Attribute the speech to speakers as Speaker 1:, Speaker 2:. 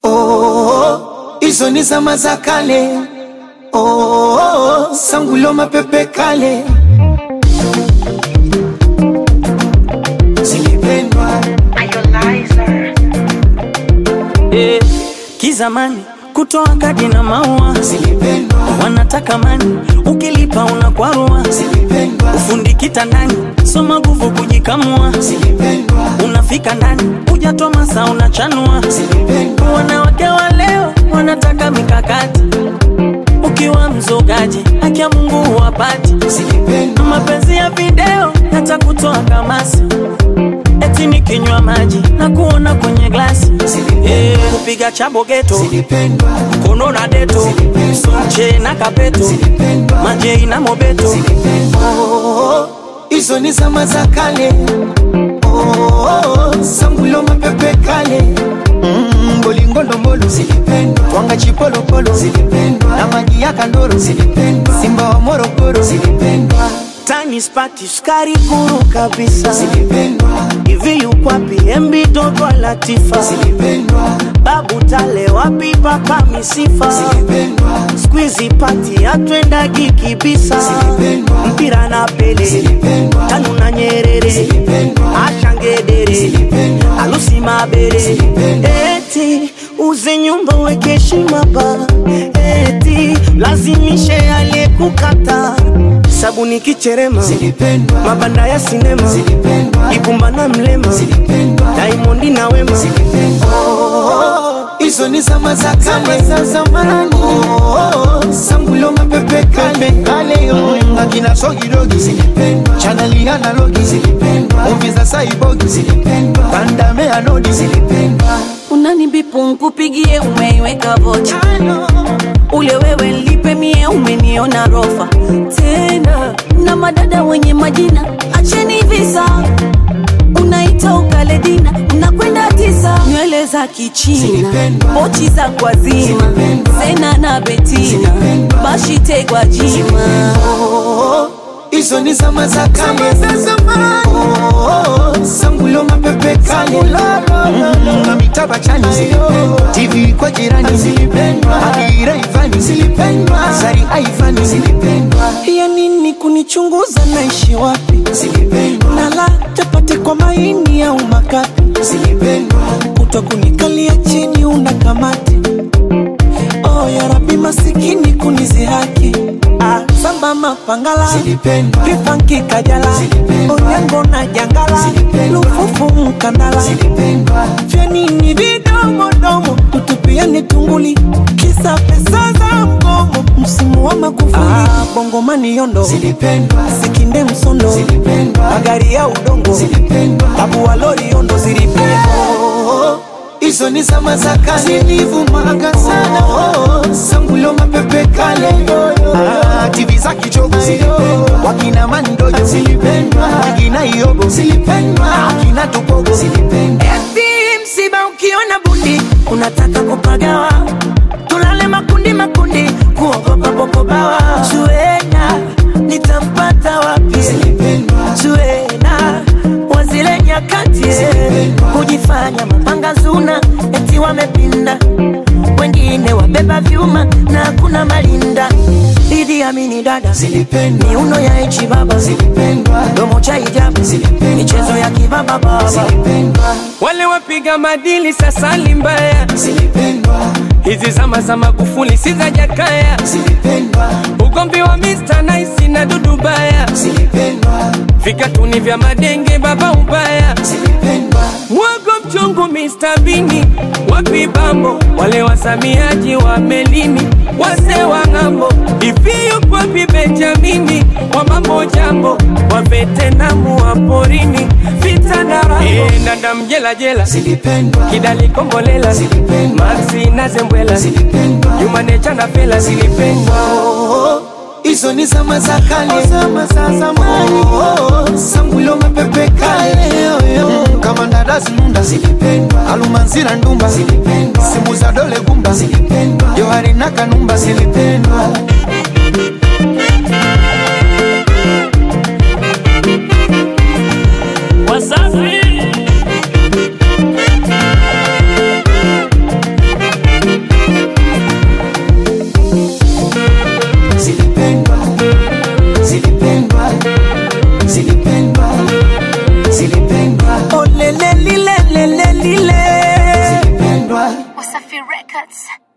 Speaker 1: Oh, hizo ni zama za kale. Oh, sangulo mapepe kale zilipendwa
Speaker 2: Eh, kizamani kutoa kadi na maua
Speaker 1: zilipendwa
Speaker 2: wanataka mani, ukilipa unakwarua.
Speaker 1: zilipendwa
Speaker 2: Ufundi kitandani, soma nguvu kujikamua.
Speaker 1: zilipendwa
Speaker 2: Unafika ndani, hujatoa masaa unachanua.
Speaker 1: zilipendwa
Speaker 2: Wanawake wa leo wanataka mikakati, ukiwa mzogaji haki ya Mungu huwapati.
Speaker 1: zilipendwa
Speaker 2: Mapenzi ya video yatakutoa kamasi, eti nikinywa maji na kuona kwenye glasi. Eh, kupiga chabo geto
Speaker 1: zilipendwa
Speaker 2: kono na deto sonche na kapeto
Speaker 1: zilipendwa
Speaker 2: majei na mobeto
Speaker 1: Oh, hizo ni zama za kale. Oh, sangulo mapepe kale. Mm, bolingo ndombolo zilipendwa, twanga chipolopolo zilipendwa, na maji ya kandoro zilipendwa, simba wa Morogoro zilipendwa,
Speaker 2: tani spati sukari kuru kabisa
Speaker 1: zilipendwa,
Speaker 2: hivi yukwapi embi dogo latifa
Speaker 1: zilipendwa,
Speaker 2: babu tale wapi paka misifa
Speaker 1: zilipendwa,
Speaker 2: skwizi pati atwendagi kibisa
Speaker 1: Zilipendwa.
Speaker 2: mpira na pele
Speaker 1: zilipendwa,
Speaker 2: tanu na nyerere
Speaker 1: Zilipendwa.
Speaker 2: ashangedere
Speaker 1: Zilipendwa.
Speaker 2: alusi mabere
Speaker 1: Zilipendwa.
Speaker 2: eti uze nyumba weke heshima ba eti lazimishe aliyekukata sabuni kicherema
Speaker 1: zilipendwa,
Speaker 2: mabanda ya sinema
Speaker 1: zilipendwa,
Speaker 2: ibumba na mlema
Speaker 1: zilipendwa.
Speaker 2: daimondi na wema
Speaker 1: Oh, hizo ni zama za kale za zamani. Oh, sangulo mapepe kale kale yo akina sogirogi zilipendwa, chaneli analogi zilipendwa, movie za saibogi zilipendwa, pandame anodi zilipendwa.
Speaker 3: unanibipu nkupigie umeiweka vocha ule wewe lipe mie umeniona rofa tena na madada wenye majina acheni visa unaita ukaledina unakwenda tisa nywele za kichina
Speaker 1: Zilipendwa.
Speaker 3: pochi za kwazima
Speaker 1: Zilipendwa.
Speaker 3: zena na betina
Speaker 1: Zilipendwa.
Speaker 3: bashitegwa jima
Speaker 1: Oh, hizo ni zama za kale za zamani. Oh, sangulo mapepe kale Mm, na mitaba chani zilipendwa, TV kwa jirani zilipendwa, Adira Ivani zilipendwa, Zari Aivani zilipendwa,
Speaker 2: ya nini kunichunguza naishi wapi
Speaker 1: zilipendwa,
Speaker 2: nala chapati kwa maini au makapi
Speaker 1: zilipendwa,
Speaker 2: kuto kunikalia chini una kamati oh, ya rabi masikini kunizihaki ah, samba mapangala
Speaker 1: zilipendwa,
Speaker 2: vipanki kajala
Speaker 1: Zilipendwa.
Speaker 2: onyango na jangala
Speaker 1: Zilipendwa.
Speaker 2: lufufu mkandala
Speaker 1: zilipendwa,
Speaker 2: vya nini vidomodomo tutupiani tunguli kisa pesa za mgomo msimu wa magufuli ah, bongomani yondo
Speaker 1: zilipendwa,
Speaker 2: sikinde msondo
Speaker 1: zilipendwa,
Speaker 2: magari ya udongo
Speaker 1: zilipendwa.
Speaker 2: babu wa lori yondo zilipendwa
Speaker 1: Oh, hizo ni zama za kale zilivumaga sana oh, sangulo mapepe kale ah, TV za kichogo zilipendwa, wakina mandojo zilipendwa, wakina iobo zilipendwa, akina tupogo zilipendwa,
Speaker 2: Eti msiba ukiona bundi unataka kupagawa, tulale makundi makundi, kuogopa popobawa. Zuena nitampata wapi?
Speaker 1: zilipendwa,
Speaker 2: Zuena wa zile nyakati
Speaker 1: Zilipendwa.
Speaker 2: kujifanya mapanga zuna, eti wamepinda, wengine wabeba vyuma na hakuna malinda. Idi Amini dada
Speaker 1: zilipendwa,
Speaker 2: miuno ya ichi baba
Speaker 1: zilipendwa,
Speaker 2: domo cha hijabu
Speaker 1: Zilipendwa.
Speaker 2: michezo ya kibaba baba
Speaker 1: zilipendwa,
Speaker 4: wale wapiga madili sasa ni mbaya.
Speaker 1: zilipendwa,
Speaker 4: Hizi zama za Magufuli si za Jakaya,
Speaker 1: zilipendwa,
Speaker 4: ugomvi wa Mr. Nice na Dudu Baya,
Speaker 1: zilipendwa,
Speaker 4: vikatuni vya madenge baba ubaya,
Speaker 1: zilipendwa,
Speaker 4: mwogo mchungu Mr. Bini, wapi bambo wale wasamiaji wa melini, wase wa ng'ambo, hivi yupo wapi Benjamini wa mambo jambo, wa Vetenamu wa porini, vita na rambo, e, nanda mjela jela
Speaker 1: zilipendwa,
Speaker 4: kidali kombolela
Speaker 1: Zilipendwa.
Speaker 4: maxi na zembwela
Speaker 1: zilipendwa.
Speaker 4: jumanecha na fela zilipendwa
Speaker 1: Oh, hizo ni zama za kale, zama za zamani. Oh, sangulo mapepe kale, Mm, kama ndadazi nunda zilipendwa, alumanzira ndumba zilipendwa, simu za dole gumba zilipendwa, johari na kanumba zilipendwa.
Speaker 2: Wasafi
Speaker 5: Records.